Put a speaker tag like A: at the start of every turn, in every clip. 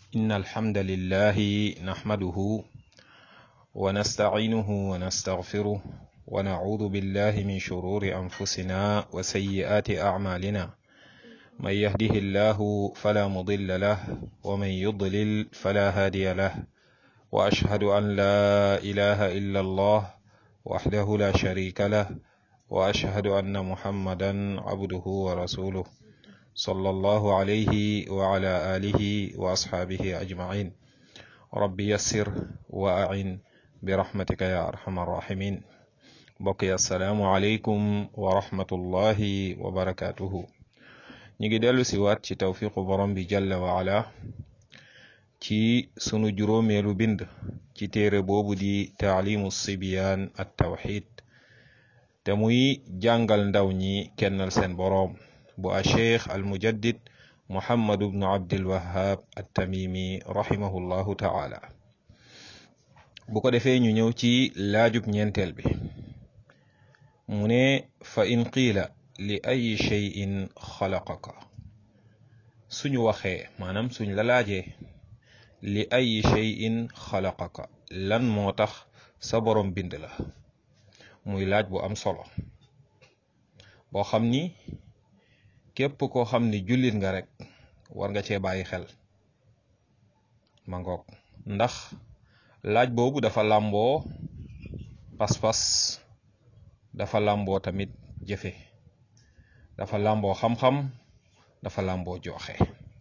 A: إن الحمد لله نحمده ونستعينه ونستغفره ونعوذ بالله من شرور أنفسنا وسيئات أعمالنا من يهده الله فلا مضل له ومن يضلل فلا هادي له وأشهد أن لا إله إلا الله وحده لا شريك له وأشهد أن محمدا عبده ورسوله صلى الله عليه وعلى آله وأصحابه أجمعين رب يسر وأعن برحمتك يا أرحم الراحمين بقي السلام عليكم ورحمة الله وبركاته نيجي دلو سوات ci tawfiqu borom bi jalla wa ala ci sunu juróomeelu bind ci téere boobu di taalimu sibiyaan at tawxid te muy jàngal ndaw ñi kennal seen boroom bu a cheikh al mujaddid muhammadu bnu abdil wahab at tamimi rahimahullahu taala bu ko defee ñu ñëw ci laajub ñeenteel bi mu ne fa in qiila li ay cheyin xalaqaka suñu waxee maanaam suñ la laajee li ay cheyin xalaqaka lan moo tax sa borom bind la muy laaj bu am solo boo xam ni képp koo xam ni jullit nga rek war nga cee bàyyi xel ma ngoog ndax laaj boobu dafa làmboo pas-pas dafa làmboo tamit jëfe dafa làmboo xam-xam dafa làmboo joxe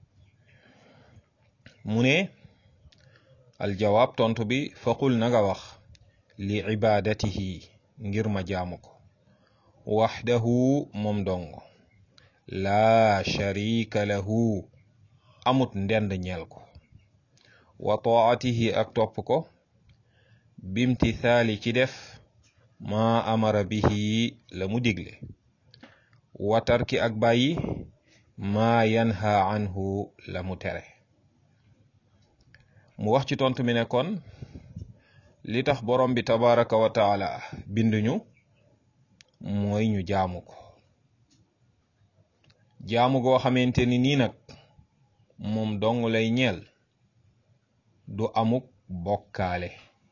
A: mu ne aljawaab tontu bi faqul na nga wax li ibadatihi ngir ma jaamu ko waxdahu moom dong laa sharika lahu amut ndend ñeel ko wa taatihi ak topp ko bimtithaali ci def maa amara bihi la mu digle wa tarki ak bàyyi maa yanha anhu la mu tere mu wax ci tontu mi ne kon li tax borom bi tabaraka wa taala binduñu mooy ñu jaamu ko jaamu goo xamante ni nii nag moom dong lay ñeel du amuk bokkaale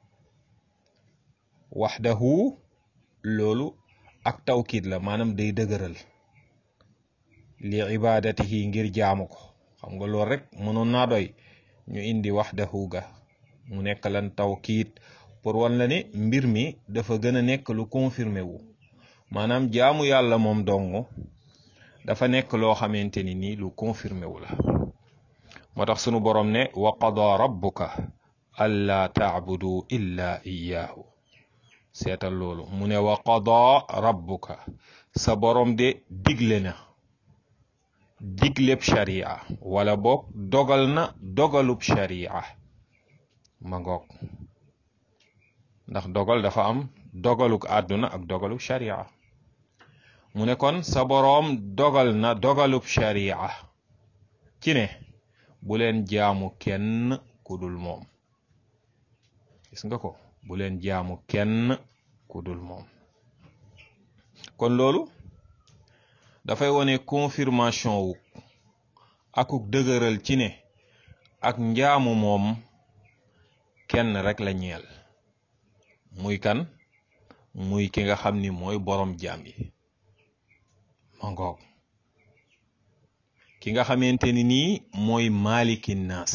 A: waxdahu loolu ak tawkiid la maanaam day dëgëral li ibadatihi ngir jaamu ko xam nga loolu rek mënoon naa doy ñu indi waxdahu ga mu nekk lan tawkiid pour wan la ne mbir mi dafa gën a nekk lu confirmé wu maanaam jaamu yàlla moom dong dafa nekk loo xamante ni nii lu confirmé wu la moo tax sunu borom ne wa qada rabbuka alla taabudu illa iyaahu seetal loolu mu ne wa qada rabbuka sa borom de digle na digleb sharia wala boog dogal na dogalub sharia ma ngoog ndax dogal dafa am dogaluk àdduna ak dogaluk sharia mu ne kon sa boroom dogal na dogalub sharia ci ne bu leen jaamu kenn ku dul moom gis nga ko bu leen jaamu kenn ku dul moom kon loolu dafay wone confirmation wu akuk dëgëral ci ne ak njaamu moom kenn rek la ñeel muy kan muy ki nga xam ni mooy boroom jaam yi ma ngoog ki nga xamante ni nii mooy maliki naas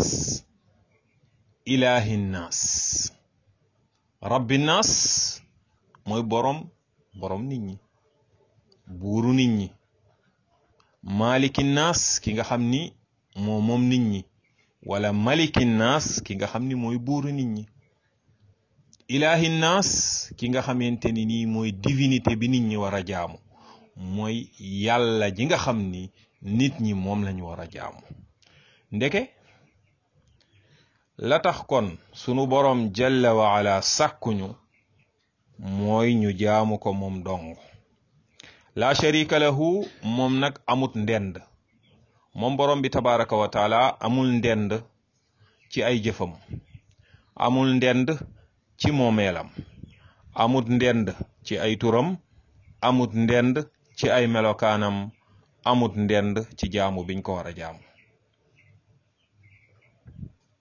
A: ilahi naas rabbi naas mooy boroom boroom nit ñi buuru nit ñi maliki naas ki nga xam ni moo moom nit ñi wala maliki naas ki nga xam ni mooy buuru nit ñi ilahi naas ki nga xamante ni nii mooy divinité bi nit ñi war a jaamu mooy yàlla ji nga xam ni nit ñi moom lañu war a jaamu ndeke la tax kon sunu boroom jalla wa ala sàkkuñu mooy ñu jaamu ko moom dong la sharika lahu moom nag amut ndend moom boroom bi tabaraka wa taala amul ndend ci ay jëfam amul ndend ci moomeelam amut ndend ci ay turam amut ndend ci ay melokaanam amut ndend ci jaamu biñ ko war a jaamu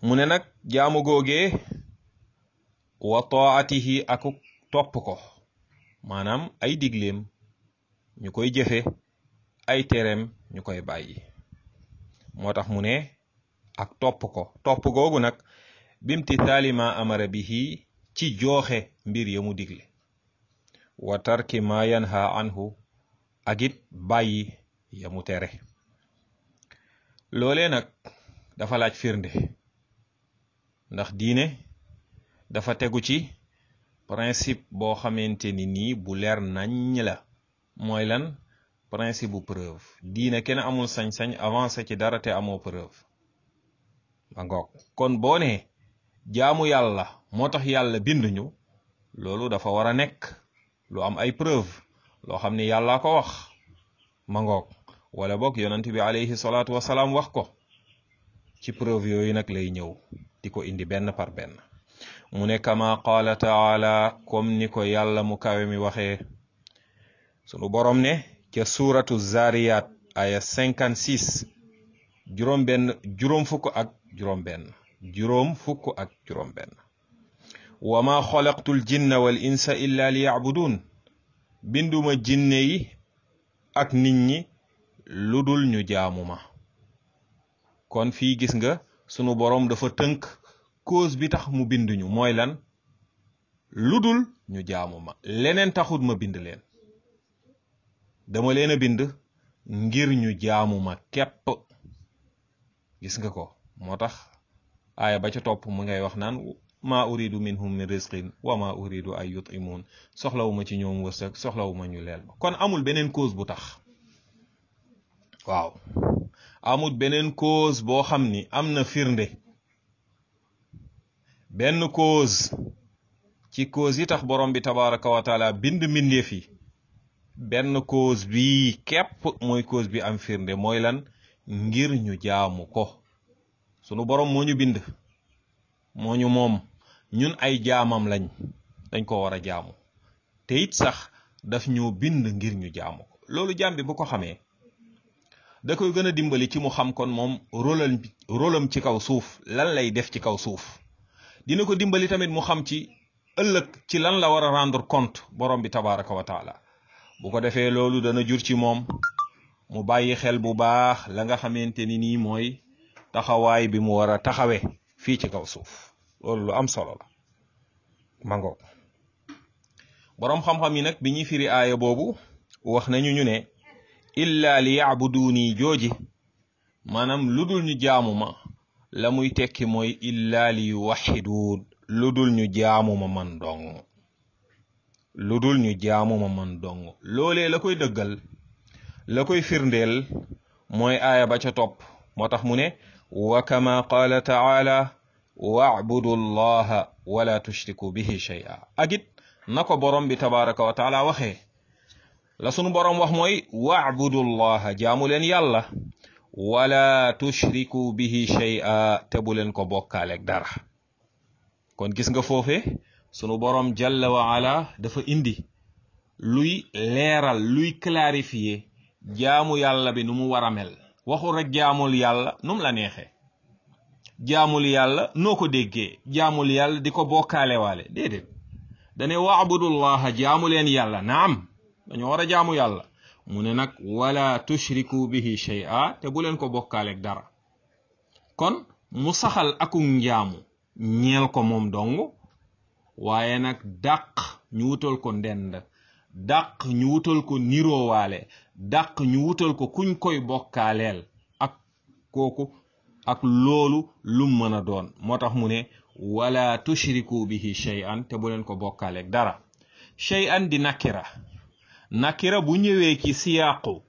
A: mu ne nag jaamu googee wa taatihi ak topp ko maanaam ay digleem ñu koy jëfe ay tereem ñu koy bàyyi moo tax mu ne ak topp ko topp googu nag bimtithaali ma amara bihi ci jooxe mbir ya mu digle wa tarki ma yanha anhu ak it bàyyi ya mu tere loolee nag dafa laaj firnde ndax diine dafa tegu ci principe boo xamante ni nii bu leer naññ la mooy lan principe bu preuve diine kenn amul sañ-sañ avancé ci dara te amoo preuve ba ngoog kon boo ne jaamu yàlla moo tax yàlla binduñu loolu dafa war a nekk lu am ay preuve loo xam ne yàllaa ko wax ma ngoog wala boog yonent bi alayhi salaatu wasalaam wax ko ci preuve yooyu nag lay ñëw di ko indi benn par benn mu ne kama qaala taala comme ni ko yàlla mu kawe mi waxee sunu borom ne ca suuratu zariyat aya 56 juróom benn juróom fukk ak juróom benn juróom fukk ak juróom benn wa ma xalaqtul jinna wal insa illa li yacbudun binduma jinne yi ak nit ñi lu dul ñu jaamu ma kon fii gis nga sunu boroom dafa tënk cause bi tax mu binduñu mooy lan lu dul ñu jaamu ma leneen taxut ma bind leen dama leen a bind ngir ñu jaamu ma képp gis nga ko moo tax aaya ba ca topp mu ngay wax naan ma uridu minhum min rizqin wa ma uridu ay yutimun soxlawuma ci ñoom wërsëg soxlawuma ñu leel ma kon amul beneen cause bu tax waaw amul beneen cause boo xam ni am na firnde benn cause ci cause yi tax borom bi tabaraka wa taala bind mbindeef yi benn cause bi képp mooy cause bi am firnde mooy lan ngir ñu jaamu ko sunu borom moo ñu bind moo ñu moom ñun ay jaamam lañ dañ ko war a jaamu te it sax daf ñoo bind ngir ñu jaamu ko loolu jaam bi bu ko xamee da koy gën a dimbali ci mu xam kon moom rôlam rôlam ci kaw suuf lan lay def ci kaw suuf dina ko dimbali tamit mu xam ci ëllëg ci lan la war a rendre compte borom bi tabaraka wa taala bu ko defee loolu dana jur ci moom mu bàyyi xel bu baax la nga xamante ni nii mooy taxawaay bi mu war a taxawe fii ci kaw suuf loolu lu am solo la mango boroom xam-xam yi nag bi ñuy firi aaya boobu wax nañu ñu ne illa li yacbuduuni jooji maanaam lu dul ñu jaamu ma la muy tekki mooy illa li yuwaxiduun lu dul ñu jaamu ma man dong lu dul ñu jaamu ma man dong loolee la koy dëggal la koy firndeel mooy aaya ba ca topp moo tax mu ne wa kama qaala taala wacbudu llaha wala tushriku bihi shay'a ak it na ko borom bi tabaraka wa taala waxee la sunu borom wax mooy wacbudu llaha jaamu leen yàlla wala tushriku bihi shay'a te bu leen ko bokkaaleeg dara kon gis nga foofe sunu borom jalla wa ala dafa indi luy leeral luy clarifier jaamu yàlla bi nu mu war a mel waxul rek jaamul yàlla nu mu la neexee jaamul yàlla noo ko déggee jaamul yàlla di ko bokkaale waale déedéet dane waabudullaha jaamu leen yàlla naam dañoo war a jaamu yàlla mu ne nag wala tushriku bihi shay'a te bu leen ko bokkaaleeg dara kon mu saxal akum njaamu ñeel ko moom dong waaye nag dàq ñu wutal ko ndend dàq ñu wutal ko niroowaale dàq ñu wutal ko kuñ koy bokkaaleel ak kooku ak loolu lu mën a doon moo tax mu ne wala tushriku bihi shay'an te bu leen ko bokkaaleeg dara shay'an di nakira nakira bu ñëwee ci siyaaqu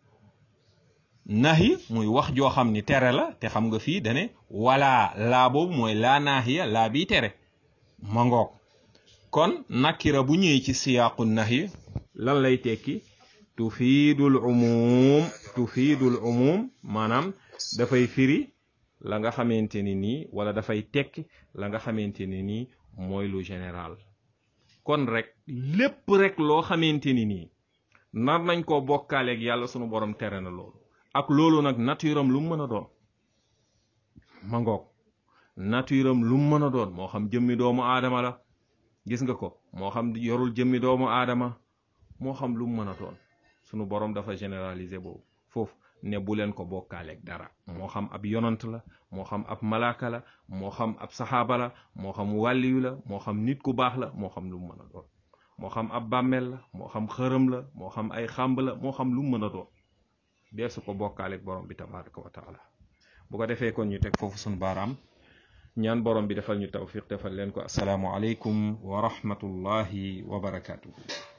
A: nahi muy wax joo xam ni tere la te xam nga fii dane wala laa boobu mooy laa naahiya laa bii tere ma ngoog kon nakira bu ñëwee ci siyaaqu nahi lan lay tekki tufiidul umum tufiidul umum maanaam dafay firi la nga xamante ni nii wala dafay tekki la nga xamante ni nii mooy lu général kon rek lépp rek loo xamante ni nii nar nañ koo bokkaaleeg yàlla sunu borom tere na loolu ak loolu nag naturam lu mu mën a doon ma ngoog nature am lu mu mën a doon moo xam jëmmi doomu aadama la gis nga ko moo xam yorul jëmmi doomu aadama moo xam lu mu mën a doon sunu borom dafa généraliser boobu foofu ne bu leen ko bokkaaleeg dara moo xam ab yonant la moo xam ab malaaka la moo xam ab saxaaba la moo xam wàlliyu la moo xam nit ku baax la moo xam lu mu mën a doon moo xam ab bàmmeel la moo xam xërëm la moo xam ay xàmb la moo xam lu mu mën a doon dee su ko bokkaaleeg borom bi tabaraka wa taala bu ko defee kon ñu teg foofu suñu baaraam ñaan borom bi defal ñu tawfiq defal leen ko asalaamu aleykum wa rahmatullahi wa barakatuhu